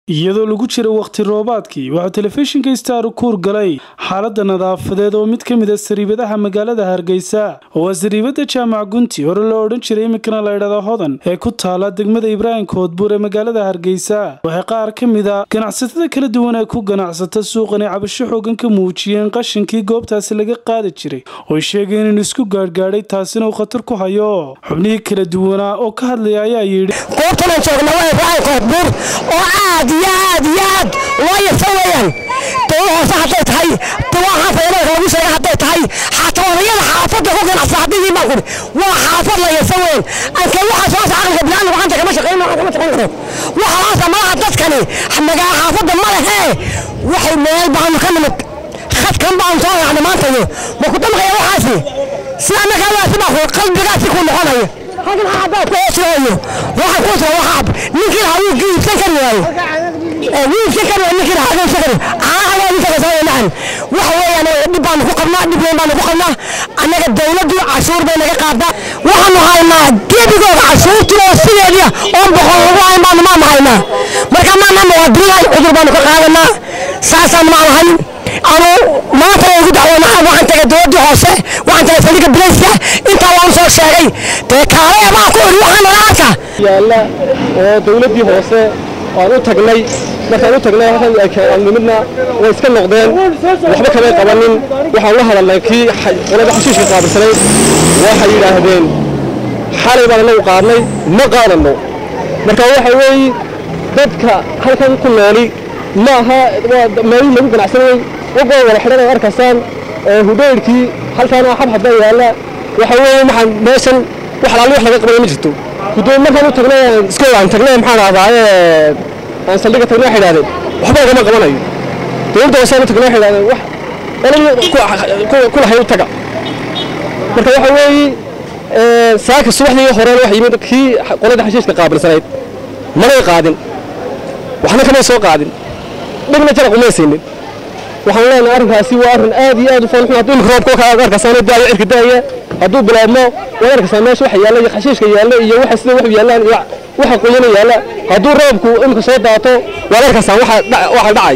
iyadoo lagu jira wakhti roobaadkii waxaa telefishinka star kuur galay xaaladda nadaafadeed oo mid ka mid a sariibadaha magaalada hargeysa oo waa sariibada jaamac gunti hore loo odhan jiray iminkana la ydhahda hodan ee ku taala degmada ibraahim koodbuur ee magaalada hargeysa waxay qaar ka mid a ganacsatada kala duwan ee ku ganacsata suuqan ay cabasho xoogan ka muujiyeen qashinkii goobtaasi laga qaadi jiray ooy sheegeen inuu isku gaadhgaadhay taasina uu khatar ku hayo xubnihii kala duwanaa oo ka hadlaya ayaa yidhi goobtana joogna waa ibraahim koodbuur oo aad iyo aad iyo aad loo yasa weeyaan dawa hoose hadday tahay dawaha fayadalka lagu sheega hadday tahay xataa odayada xaafadda ku ganacsa haddii baan kuri waa xaafad la yasa weyn anka waxaa soo aqalka bilaani gacanta kama shaqeyn kama shaqeyn karo waxaasa malaha dadkani magaa xaafadda ma lehee waxay meel baanu ka nimid khadkan baanu soo raacna maantayo ma ku damqaya waxaasi si annaga waasi baa qalbigaasi ku noqonayo halkan xaabaa ku hoosooyo waxa ku soo waxaab ninkii lahaa wuu giibsan kari waayo wiilkii kari waayo ninkii lahaa giibsan kari caaha ninka ka soo nacan waxa weeyaan dhib baanu ku qabnaa dhib weyn baanu ku qabnaa annaga dawladdu cashuur bay naga qaadaa waxaanu haynaa gebigooda cashuurtii oo sideediya oon boqol lagu hayn baanu maanu haynaa marka maana muwaadiniin cudur baanu ka qaadanaa saasaan maan hayn anu maanta ugu dacwoona waxaan tagay dowladii hoose waxaan tagay saldhigga bilayska intaa waan soo sheegay dee kaale baa ku iri waxaan nalaaka yaalla oo dawladdii hoose aan u tagnay markaan u tagnay halkan nimidna way iska noqdeen waxba kamay qabanin waxaan la hadalnay kii qolada xashiishka qaabilsanayd waxay yidhaahdeen xalay baan anagu qaadnay ma qaadanno marka waxa weeye dadka halkan ku nooli ma aha meelihii lagu ganacsanayey wagoo wada xidhan ay arkaysaan hudheyrkii halkaan xabxab baa yaalla waxa weeye maxaan meeshan wax alaali wax laga qabaya ma jirto gudoomi markaan u tagnay iskooda aan tagnay maxaan ahdaaye aan saldhigga tagnay waxay idhahdeen waxba lagama qabanayo dowladda hoosaan u tagnay waxay idhahdeen wax qoladii ku lahayd u taga marka waxa weeye saaka subaxdii horena wax yimid kii qolada xashiishka qaabilsanayd manay qaadin waxna kamay soo qaadin dhibna jaraq umay siinin waxaan leenahay arrinkaasi waa arrin aad iyo aad u foolxun hadduu imika roobka ka arkasaan daayo cirka daaya hadduu bilaabmo waad arkaysaa meesha waxa yaalla iyo xashiishka yaalla iyo waxa sida wax yaallaan iyo waxa qoyana yaalla hadduu roobku imika soo daato waad arkaysaan waxa dhacay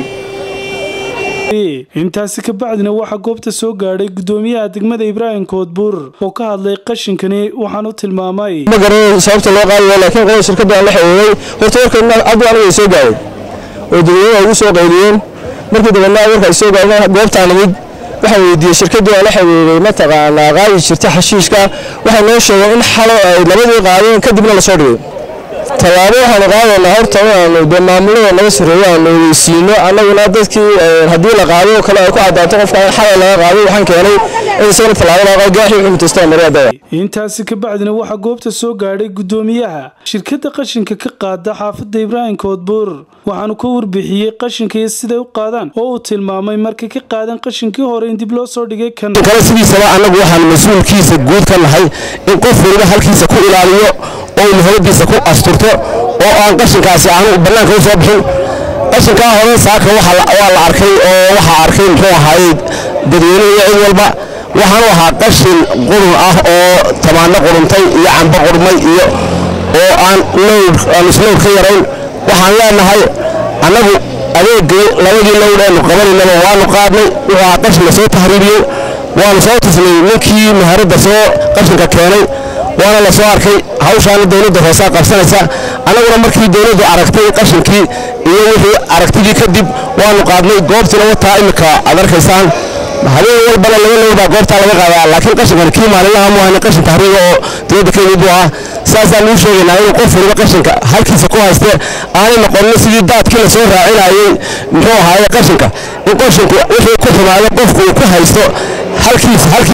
intaasi ka bacdina waxaa goobta soo gaadhay gudoomiyaha degmada ibraahim koodbuur oo ka hadlay qashinkani waxaan u tilmaamay ma garanayo sababta loo qaadayo laakiin qolada shirkadda aan la xiriiray horta warkan abdi aniga soo gaaray oo dadweynaha ugu soo qayliyeen markii dabeedna warka ay soo gaareen goobtaan nimid waxaan weydiiyey shirkaddii aan la xiriiray mataqaanaa qaadi jirta xashiishka waxay noo sheegeen in xalo ay labadii qaadeen kadibna lasoo dhigay tallaabo waxaanu qaadaynaa horta inaanu dee maamulada naga sarreeyo aanu weysiino annaguna dadkii haddii la qaado oo kale ay ku caddaato qofka in xalay laga qaaday waxaan keenay in isagana tallaabo laga qaado gaaxii wuxuu mutaystaa mariyaadaya intaasi ka bacdina waxaa goobta soo gaadhay gudoomiyaha shirkadda qashinka ka qaada xaafadda ibraahim koodbuur waxaanu ka warbixiyey qashinka iyo siday u qaadaan oo uu tilmaamay markay ka qaadeen qashinkii hore in dib loo soo dhigay kan kale sidiisaba annagu waxaan mas-uulkiisa guud ka nahay in qof waliba halkiisa ku ilaaliyo oo muhimadiisa ku asturto oo aan qashinkaasi aanu bannaanka u soo bixin qashinkaa hore saaka waa la arkay oo waxaa arkay muxuu ahaayey dadweyne iyo cid walba waxaanu ahaa qashin qurun ah oo tamaano quruntay iyo cambo qurmay iyo oo aan lowd aan islowd ka yarayn waxaan leenahay annagu adeegay labadii lowd eenu qabanaynaba waanu qaadnay wuxuu ahaa qashin la soo tahriibiyey waanu soo tusnay ninkii maharadda soo qashinka keenay waana la soo arkay hawshaana dowladda hoosaa qabsanaysa annaguna markii dowladdu aragtay qashinkii iyo wixii aragtidii kadib waanu qaadnay goobtiina wataa imika aad arkaysaan habeen walbana laba lowbaa goobtaa laga qaadaa laakiin qashinkan kii maalinlaha mu ahayna qashin tahriiga oo dowladda kenya buu ah saasaan nuu sheegaynaa inuu qof waliba qashinka halkiisa ku hayste aanay noqonin sidii daadkii la soo raacinayey muxuu ahaaye qashinka in qashinku wixii ku xumaado qofku uu ku haysto halkiisa